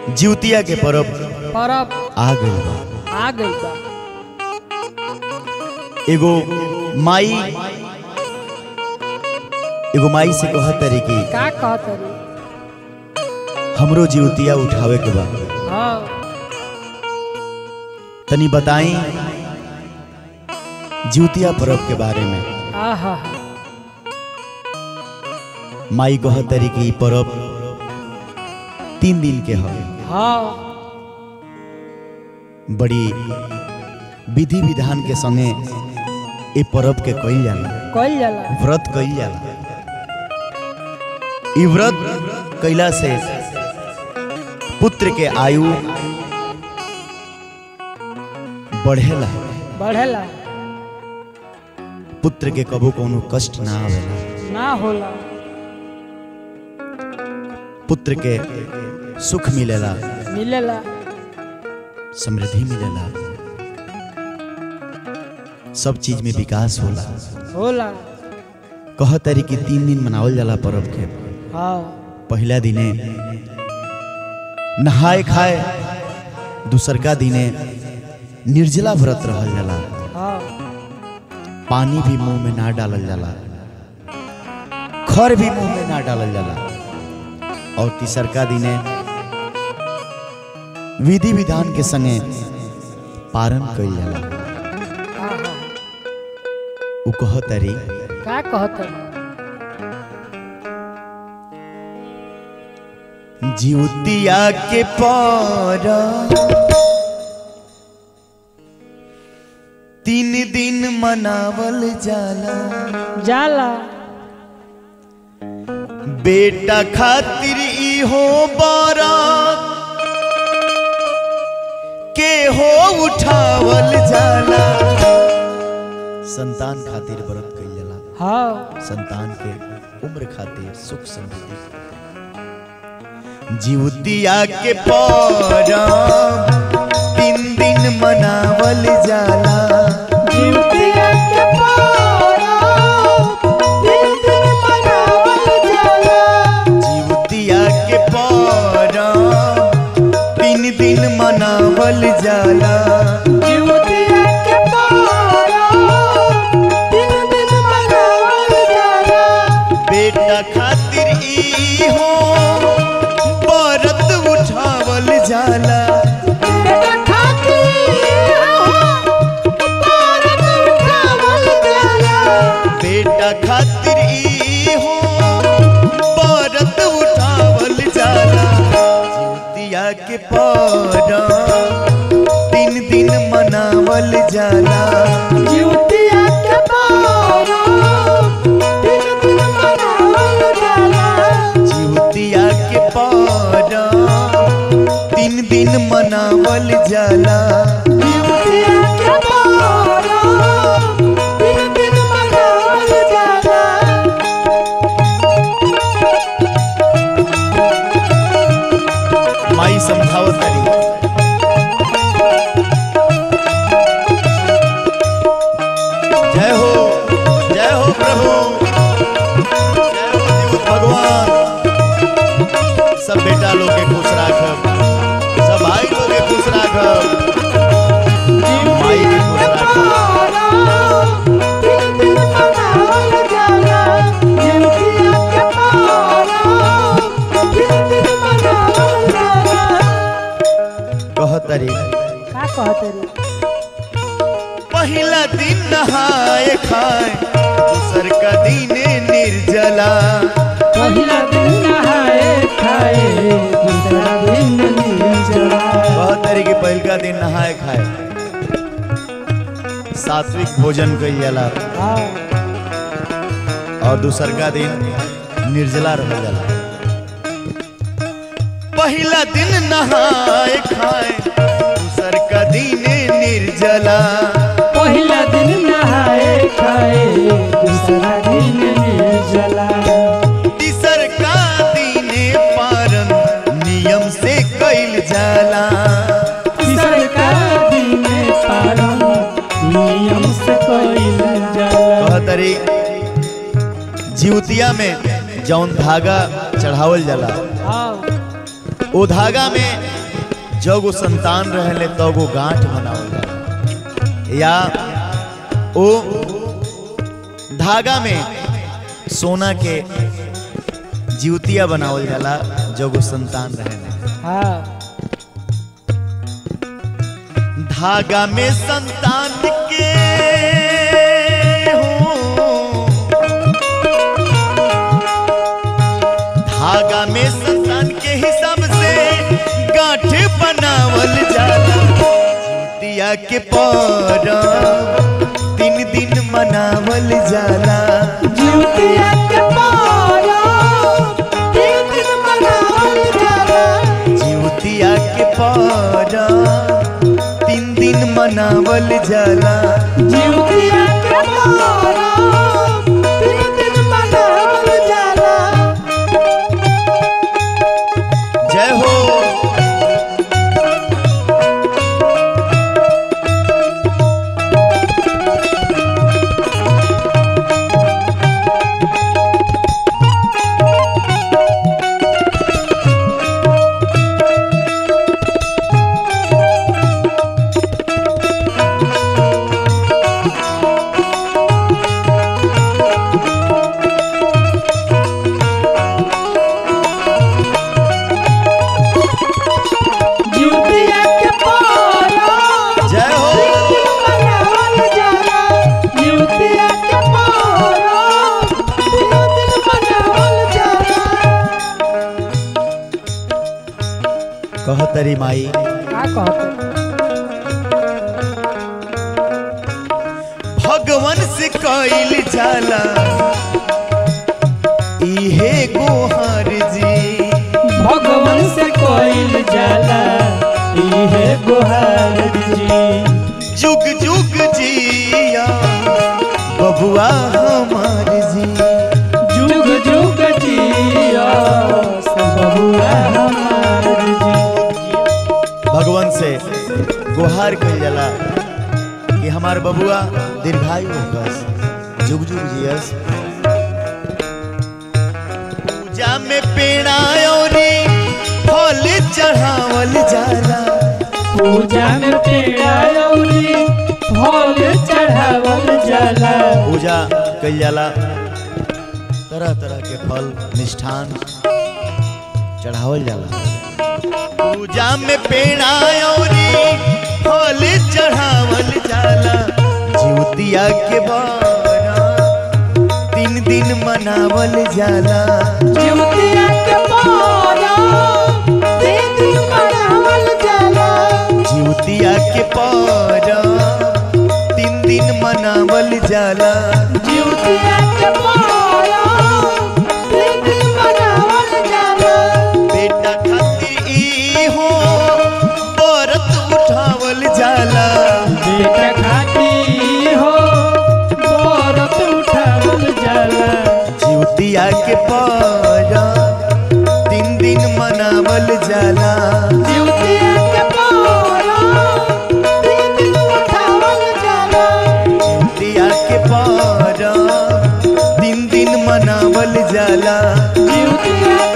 जिउतिया के परब परब आ गइल बा आ गई बा एगो माई एगो माई से कहत तरी कि का कहत रे हमरो जिउतिया उठावे के बा हाँ तनी बताई जिउतिया परब के बारे में आहा माई कहत तरी कि ई परब तीन दिन के ह हाँ बड़ी विधि विधान के संगे ए परब के कइल जाला कइल जाला व्रत कइल जाला ई व्रत कइला से पुत्र के आयु बढ़ेला बढ़ेला पुत्र के कबो कोनो कष्ट ना आवेला ना होला पुत्र के सुख मिलेला मिलेला समृद्धि मिलेला सब चीज में विकास होला होला कह तारी कि तीन दिन मनावल जाला पर्व के हाँ पहला दिने नहाए खाए दूसरका दिने निर्जला व्रत रहल जाला हाँ पानी भी मुंह में ना डालल जाला खर भी मुंह में ना डालल जाला और तीसरका दिने विधि विधान के संगे पारण कइल जाला आहा उ कह तारी का कहत रे जिउतिया के पर तीन दिन मनावल जाला जाला बेटा खातिर इहो बारात के हो उठावल जाला संतान खातिर व्रत कइल जाला हाँ संतान के उम्र खातिर सुख समृद्धि जिउतिया के परब तीन दिन मनावल जाला जिउतिया के परब तीन दिन मनावल जाला जिउतिया के परब तीन दिन मनावल जाला जिउतिया के परब तीन दिन मनावल जाला बेटा खातिर इहो व्रत उठावल जाला बेटा खातिर परब उठावल जाला बेटा खातिर इहो व्रत उठावल जाला जिउतिया के परब तीन दिन मनावल जाला जिउतिया के परब तीन दिन मनावल जाला जिउतिया के परब तीन दिन मनावल जाला जिउतिया के परब तीन दिन मनावल जाला माई समझावत तारी जय हो जय हो प्रभु जय हो जीवित भगवान सब बेटा लोग के खुश राखब सब भाई लोग के खुश राखब माई के खुश राखब कहत तारी पहिला दिन नहाए खाए दूसर का दिन निर्जला कहत तारी कि पहिलका दिन नहाए खाए सात्विक भोजन कइल जाला और दूसर का दिन निर्जला रहल जाला पहिला दिन नहाए खाए दूसर का दिन निर्जला पहिला दिन नहाए खाए दूसरा दिन निर्जला तीसर का दिन पारण नियम से कइल जाला तीसर का दिन पारण नियम से कइल जाला कहतरी जिउतिया में जौन धागा चढ़ावल जाला हाँ ओ धागा में जगो संतान रहले तगो गांठ बनावल जाला या ओ धागा में सोना के जीवतिया बनावल जाला जगो संतान रहले हाँ धागा में संतान के हो धागा में संतान के हिसाब से गांठ बनावल जाला जितिया के पर तीन दिन मनावल जाला जीवतिया के पारा तीन दिन मनावल जाला जितिया के पर तीन दिन मनावल जाला जीवतिया के पारा तीन दिन मनावल जाला जय हो जीवतिया के पारा जय हो तीन दिन मनावल जाला जीवतिया के पारा तीन दिन मनावल जाला कहतरी माई का कहते भगवान से कइल जाला इहे गोहर जी भगवान से कोइल जाला इहे गुहार जी जुग जुग जिया बबुआ हमार जी जुग जुग जिया सब बबुआ हमार जी भगवान से गुहार कइल जाला कि हमार बबुआ दीर्घायु होकस जुग जुग जियस पूजा में पेड़ा औरी फल चढ़ावल जाला पूजा में पेड़ा औरी फल चढ़ावल जाला पूजा कइल जाला तरह तरह के फल मिष्ठान चढ़ावल जाला पूजा में पेड़ा औरी फल चढ़ावल जाला जीवतिया के बारा तीन दिन मनावल जाला जीवतिया के पारा तीन दिन मनावल जाला जीवतिया के पारा तीन दिन मनावल जाला जीवतिया के पारा तीन दिन मनावल जाला बेटा खातिर ई हो व्रत उठावल जाला बेटा खाती हो बरत उठावल जाला जीवतिया के पारा तीन दिन मनावल जाला जीवतिया के पारा तीन दिन उठावल जाला जीवतिया के पारा तीन दिन मनावल जाला जीवतिया